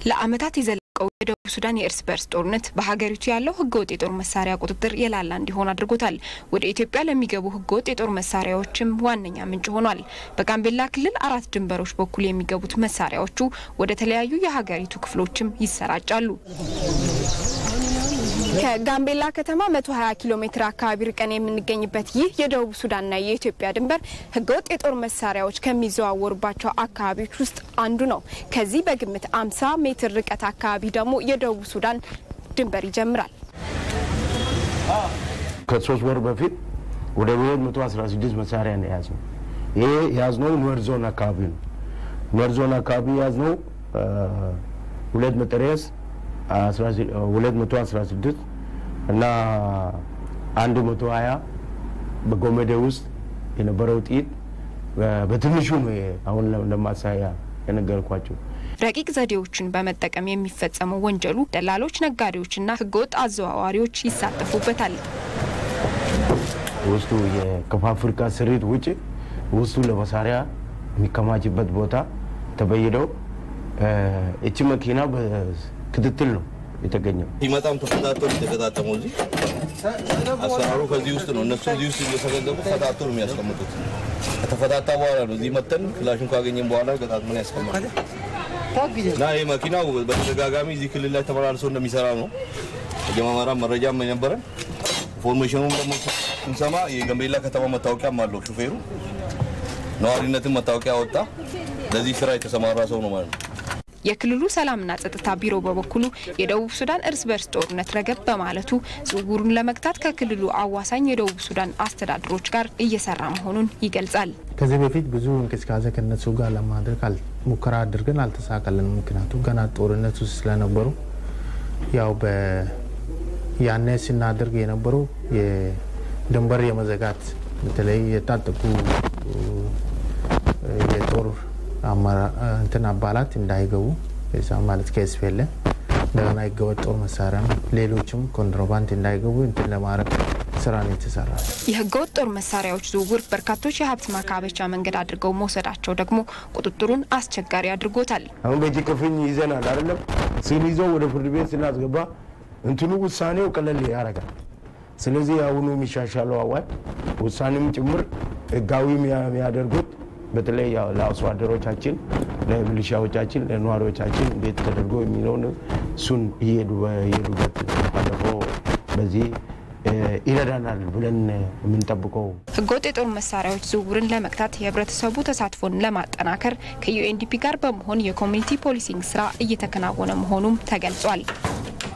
ለዓመታት የዘለቀው የደቡብ ሱዳን የእርስ በርስ ጦርነት በሀገሪቱ ያለው ህገወጥ የጦር መሳሪያ ቁጥጥር የላላ እንዲሆን አድርጎታል። ወደ ኢትዮጵያ ለሚገቡ ህገወጥ የጦር መሳሪያዎችም ዋነኛ ምንጭ ሆኗል። በጋምቤላ ክልል አራት ድንበሮች በኩል የሚገቡት መሳሪያዎቹ ወደ ተለያዩ የሀገሪቱ ክፍሎችም ይሰራጫሉ። ከጋምቤላ ከተማ 120 ኪሎ ሜትር አካባቢ ርቀን የምንገኝበት ይህ የደቡብ ሱዳንና የኢትዮጵያ ድንበር ህገወጥ የጦር መሳሪያዎች ከሚዘዋወሩባቸው አካባቢዎች ውስጥ አንዱ ነው። ከዚህ በግምት 50 ሜትር ርቀት አካባቢ ደግሞ የደቡብ ሱዳን ድንበር ይጀምራል። ከሶስት ወር በፊት ወደ 216 መሳሪያ ነው የያዝነው። ይሄ የያዝነው ኑዌር ዞን አካባቢ ነው። ኑዌር ዞን አካባቢ የያዝነው ሁለት መጠሪያስ 216 እና 120 በጎመዴ ውስጥ የነበረው ጥይት በትንሹ ነው አሁን ለማሳያ የነገርኳቸው። ረቂቅ ዘዴዎችን በመጠቀም የሚፈጸመው ወንጀሉ ደላሎች፣ ነጋዴዎችና ህገወጥ አዘዋዋሪዎች ይሳተፉበታል። ውስጡ ከፋብሪካ ስሪት ውጭ ውስጡ ለመሳሪያ የሚከማችበት ቦታ ተበይደው እቺ መኪና በክትትል ነው የተገኘው። ሲመጣም ተፈታተው የተገጣጠመው እዚህ አሰራሩ ከዚህ ውስጥ ነው። እነሱ እዚህ ውስጥ እየተገዘቡ ፈታቶ ነው የሚያስቀምጡት። ከተፈታታ በኋላ ነው እዚህ መተን ክላሹን ካገኘን በኋላ ገጣጥመን ያስቀምጣል። እና ይህ መኪናው በተደጋጋሚ እዚህ ክልል ላይ ተመላልሶ እንደሚሰራ ነው የመመራ መረጃም የነበረን ኢንፎርሜሽኑም ደግሞ ስንሰማ የጋምቤላ ከተማ መታወቂያም አለው ሹፌሩ ነዋሪነትን መታወቂያ ወጣ። ለዚህ ስራ የተሰማራ ሰው ነው ማለት ነው። የክልሉ ሰላምና ጸጥታ ቢሮ በበኩሉ የደቡብ ሱዳን እርስ በርስ ጦርነት ረገብ በማለቱ ዝውውሩን ለመግታት ከክልሉ አዋሳኝ የደቡብ ሱዳን አስተዳደሮች ጋር እየሰራ መሆኑን ይገልጻል። ከዚህ በፊት ብዙ እንቅስቃሴ ከነሱ ጋር ለማድረግ ሙከራ አድርገን አልተሳካልን። ምክንያቱም ገና ጦርነት ውስጥ ስለነበሩ ያው ያኔ ስናደርግ የነበረው የድንበር የመዘጋት በተለይ የታጠቁ የጦር እንትን አባላት እንዳይገቡ ዛ ማለት ከስፌለ እንደገና ህገወጥ ጦር መሳሪያ ሌሎችም ኮንትሮባንድ እንዳይገቡ እንትን ለማድረግ ስራ ነው የተሰራ። የህገወጥ ጦር መሳሪያዎች ዝውውር በርካቶች የሀብት ማካበቻ መንገድ አድርገው መውሰዳቸው ደግሞ ቁጥጥሩን አስቸጋሪ አድርጎታል። አሁን በእጅ ክፍኝ ይዘናል አይደለም ስንይዘው ወደ ፍርድ ቤት ስናስገባ እንትኑ ውሳኔው ቀለል ያደርጋል። ስለዚህ አሁኑ የሚሻሻለው አዋጅ ውሳኔም ጭምር ህጋዊ የሚያደርጉት በተለይ ለአርሶ አደሮቻችን፣ ለሚሊሻዎቻችን፣ ለነዋሪዎቻችን እንዴት ተደርጎ የሚለውን እሱን እየሄዱበት ባለፈው በዚህ ይረዳናል ብለን የምንጠብቀው ህገወጥ የጦር መሳሪያዎች ዝውውርን ለመግታት የህብረተሰቡ ተሳትፎን ለማጠናከር ከዩኤንዲፒ ጋር በመሆን የኮሚኒቲ ፖሊሲንግ ስራ እየተከናወነ መሆኑም ተገልጿል።